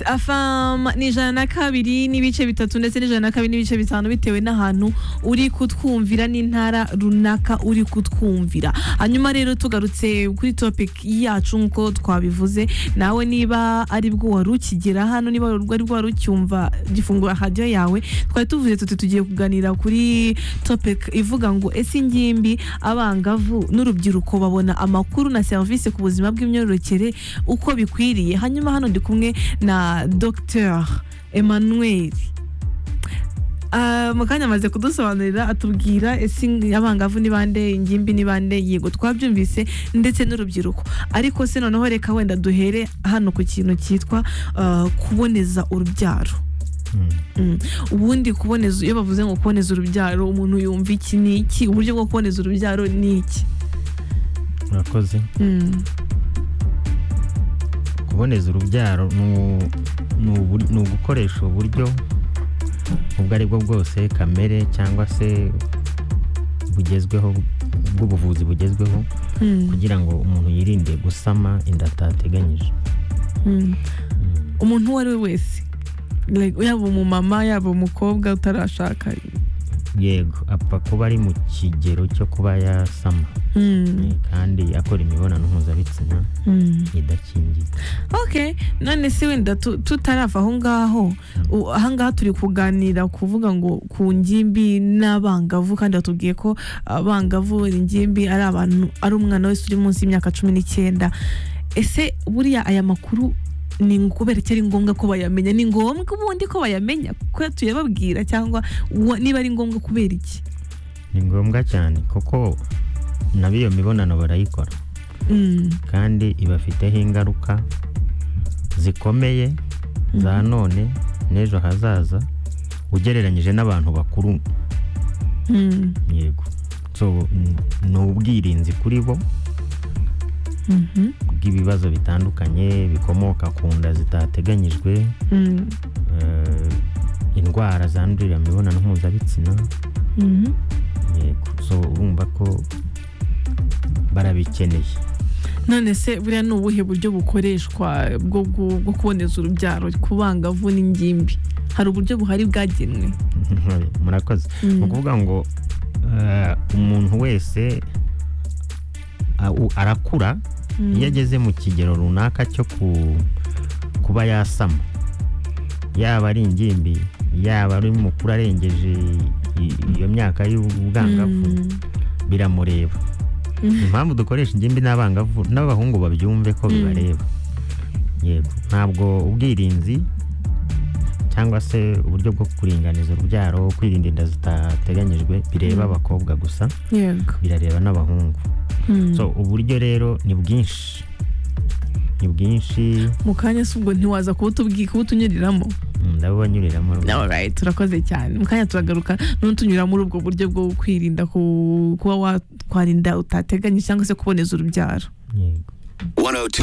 afama ni ijana na kabiri n'ibice bitatu ndetse n'ijana na kabiri n'ibice bitanu bitewe n'ahantu uri kutwumvira n'intara runaka uri kutwumvira hanyuma rero tugarutse kuri topic yacu nk'uko twabivuze nawe niba ari bwo wari ukigera hano niba ari bwo wari ucyumva gifungura radiyo yawe twari tuvuze tuti tugiye kuganira kuri topic ivuga ngo ese ingimbi abangavu n'urubyiruko babona amakuru na serivisi ku buzima bw'imyororokere uko bikwiriye hanyuma hano ndi kumwe na dr emmanuel Ah, mu kanya amaze kudusobanurira atubwira ese abangavu ni bande ingimbi ni bande yego twabyumvise ndetse n'urubyiruko ariko se noneho reka wenda duhere hano ku kintu cyitwa ah, kuboneza urubyaro Mm. ubundi kuboneza iyo bavuze ngo kuboneza urubyaro umuntu yumva iki ni iki uburyo bwo kuboneza urubyaro ni iki murakoze Mm. kuboneza urubyaro ni- ni ubu- ni ugukoresha uburyo ubwo ari bwo bwose kamere cyangwa se bugezweho bw'ubuvuzi bugezweho Mm. kugira ngo umuntu yirinde gusama inda atateganyije Mm. Mm. umuntu uwo ari we wese Like, yaba umumama yaba umukobwa utarashaka yego apfa kuba ari mu kigero cyo kuba yasama Mm. Eh, kandi akora imibonano mpuzabitsina Mm. idakingiye ok none se wenda tu- tutarava aho ngaho u- ahangaha turi kuganira kuvuga ngo ku ngimbi n'abangavu kandi batubwiye ko abangavu ingimbi ari abantu ari umwana wese uri munsi y'imyaka cumi n'icyenda ese buriya aya makuru ni ngo- kubera iki ari ngombwa ko bayamenya ni ngombwa ubundi ko bayamenya kuko tuyababwira cyangwa uwa- niba ari ngombwa kubera iki ni ngombwa cyane kuko nabo iyo mibonano barayikora Mm, kandi ibafiteho ingaruka zikomeye za none n'ejo hazaza ugereranyije n'abantu bakuru mm, yego so n- ni ubwirinzi kuri bo mhm, bw'ibibazo bitandukanye bikomoka ku nda zitateganyijwe mm, eh, indwara zandurira mu mibonano mpuzabitsina mhm. yego so urumva ko barabikeneye none se buriya ni ubuhe buryo bukoreshwa bwo gu- bwo kuboneza urubyaro ku bangavu n'ingimbi hari uburyo buhari bwagenwe murakoze Mm. ni ukuvuga ngo eh, umuntu wese a- u- arakura Mm. iyo ageze mu kigero runaka cyo ku- kuba yasama yaba ari ingimbi yaba ari umukuru arengeje i- iyo myaka y'ubwangavu Mm. biramureba impamvu dukoresha ingimbi n'abangavu n'abahungu babyumve ko Mm. bibareba yego ntabwo ubwirinzi cyangwa se uburyo bwo kuringaniza urubyaro kwirinda inda zitateganyijwe bireba Mm. abakobwa gusa yego birareba n'abahungu Mm. so uburyo rero ni bwinshi ni bwinshi mu kanya si ubwo ntiwaza kubutubwira kubutunyuriramo mm, ndabubanyuriramo rwose. alright turakoze cyane mu kanya turagaruka n'utunyura muri ubwo buryo bwo kwirinda ku- kuba watwara inda utateganyije cyangwa se kuboneza urubyaro yego 102